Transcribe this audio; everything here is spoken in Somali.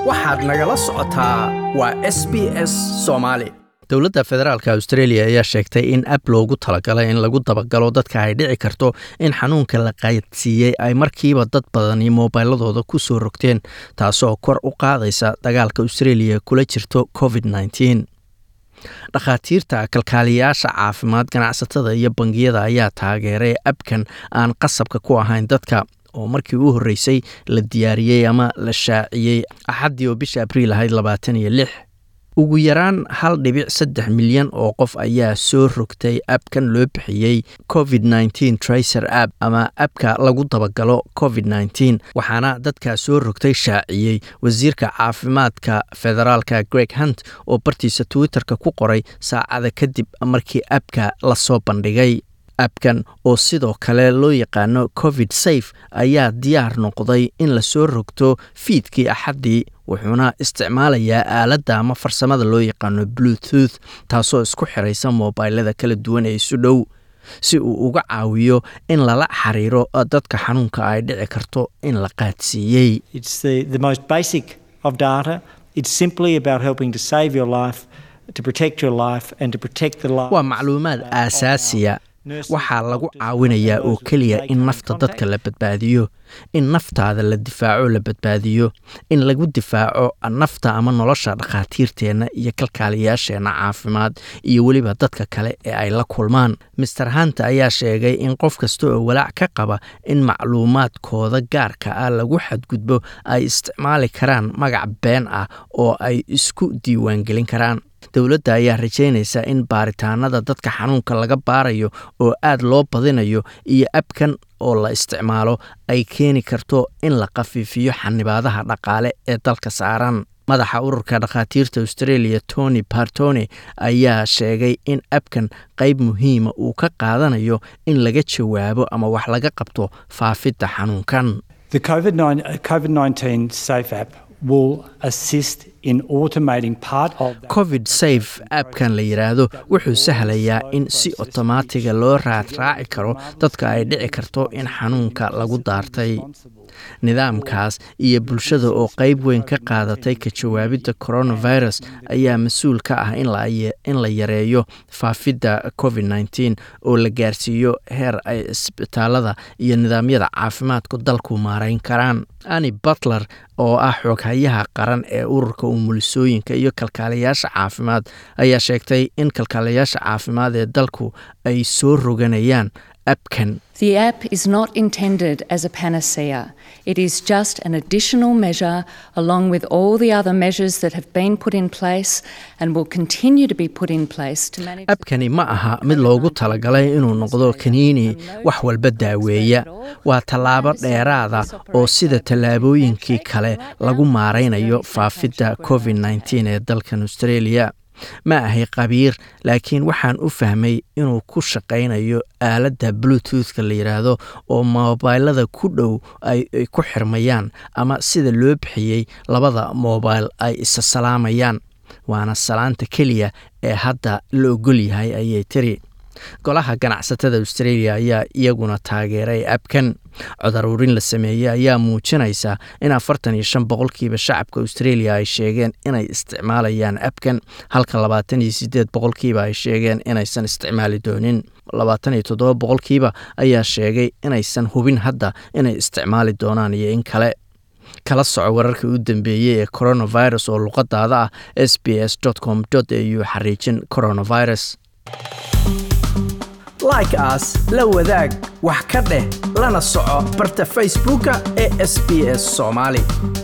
waxaad nagala socotaa waa s b s soomaali dowladda federaalk australia ayaa sheegtay in ab loogu talagalay in lagu dabagalo dadka ay dhici karto in xanuunka la qaadsiiyey ay markiiba dad badani moobiladooda ku soo rogteen taasoo kor u qaadaysa dagaalka australia kula jirto covid nteen dhakhaatiirta kalkaaliyayaasha caafimaad ganacsatada iyo bangiyada ayaa taageeray abkan aan qasabka ku ahayn dadka oo markii u horreysay la diyaariyey ama la shaaciyey axaddii oo bisha abriil ahayd labaatan iyo lix ugu yaraan hal dhibic saddex milyan oo qof ayaa soo rogtay abkan loo bixiyey covid nteen tracer app ama abka lagu dabagalo covid nteen waxaana dadkaa soo rogtay shaaciyey wasiirka caafimaadka federaalka greg hunt oo bartiisa twitterka ku qoray saacada kadib markii abka lasoo bandhigay abkan oo sidoo kale loo yaqaano covid safe ayaa diyaar noqday in lasoo rogto fiidkii axaddii wuxuuna isticmaalayaa aaladda ama farsamada loo yaqaano bluetooth taasoo isku xiraysa moobilada kala duwan ee isu dhow si uu uga caawiyo in lala xiriiro dadka xanuunka ay dhici karto in la qaadsiiyey waa macluumaad aasaasiya waxaa lagu caawinayaa oo keliya in nafta dadka la badbaadiyo in naftaada la difaaco la badbaadiyo in lagu difaaco nafta ama nolosha dhakhaatiirteenna iyo kalkaaliyaasheenna caafimaad iyo weliba dadka kale ee ay la kulmaan master hanta ayaa sheegay in qof kasta oo walaac ka qaba in macluumaadkooda gaarka ah lagu xadgudbo ay isticmaali karaan magac been ah oo ay isku diiwaangelin karaan dowladda ayaa rajaynaysa in baaritaanada dadka xanuunka laga baarayo oo aad loo badinayo iyo abkan oo la isticmaalo ay keeni karto in la khafiifiyo xanibaadaha dhaqaale ee dalka saaran madaxa ururka dhakhaatiirta australia tony bartone ayaa sheegay in abkan qayb muhiima uu ka qaadanayo in laga jawaabo ama wax laga qabto faafidda xanuunkan covid safe abkan la yidhaahdo wuxuu sahlayaa in si otomaatiga loo raadraaci karo dadka ay dhici karto in xanuunka lagu daartay nidaamkaas iyo bulshada oo qayb weyn ka qaadatay ka jawaabidda coronavirus ayaa mas-uul ka ah in la yareeyo faafidda covid nteen oo la gaarsiiyo heer ay isbitaalada iyo nidaamyada caafimaadku dalku maarayn karaan ani butler oo ah xooghayaha qaran ee ururka umulisooyinka iyo kalkaaliyaasha caafimaad ayaa sheegtay in kalkaaliyaasha caafimaad ee dalku ay soo roganayaan abkan The app is not intended as a panacea. It is just an additional measure along with all the other measures that have been put in place and will continue to be put in place to manage abkani ma aha mid loogu talagalay inuu noqdo kaniini wax walba daaweeya waa tallaabo dheeraada oo sida tallaabooyinkii kale lagu maaraynayo faafidda covid nteen ee dalkan australia ma ahay qabiir laakiin waxaan u fahmay inuu ku shaqaynayo aaladda bluetoothka la yidhaahdo oo moobilada ku dhow ay ku xirmayaan ama sida loo bixiyey labada moobil ay isa salaamayaan waana salaanta keliya ee hadda la ogol yahay ayay tiri golaha ganacsatada australia ayaa iyaguna taageeray abkan codaruurin la sameeyey ayaa muujinaysa in afartan iyo shan boqolkiiba shacabka australia ay sheegeen inay isticmaalayaan abkan halka labaatan iyo sideed boqolkiiba ay sheegeen inaysan isticmaali doonin labaatan iyo toddoba boqolkiiba ayaa sheegay inaysan hubin hadda inay isticmaali doonaan iyo in kale kala soco wararka u dambeeyey ee coronavirus oo luqadaada ah s b s com au xariijin coronavirus like aas la wadaag wax ka dheh lana soco barta facebooka ee sb s soomaali